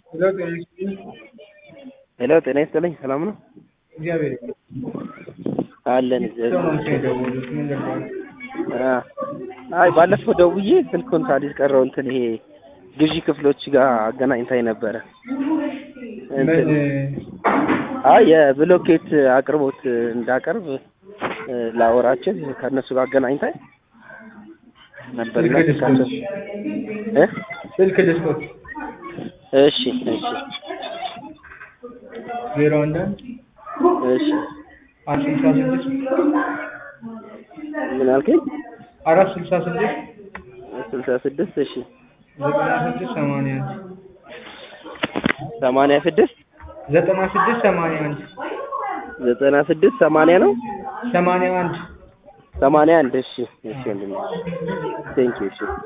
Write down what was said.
ሄሎ ጤና ይስጥልኝ። ሄሎ ጤና ይስጥልኝ። ሰላም ነው እግዚአብሔር አለን። ሰው ነው የደወሉት። ምን ልባል? አ አይ ባለፈው ደውዬ ስልኩን ሳልይዝ ቀረው። እንትን ይሄ ግዢ ክፍሎች ጋር አገናኝታኝ ነበረ። እንትን አይ የብሎኬት አቅርቦት እንዳቀርብ እ ላወራችን ከእነሱ ጋር አገናኝታኝ ነበር እና ስልክ ስልካቸው ልስጦት። እ ስልክ ልስጦት። እሺ እሺ ዜሮ አንድ አንድ እሺ አራት ስልሳ ስድስት ምን አልከኝ? አራት ስልሳ ስድስት ስልሳ ስድስት እሺ ዘጠና ስድስት ሰማንያ አንድ ሰማንያ ስድስት ዘጠና ስድስት ሰማንያ አንድ ዘጠና ስድስት ሰማንያ ነው ሰማንያ አንድ ሰማንያ አንድ እሺ እሺ ወንድሜ ቴንኪው እሺ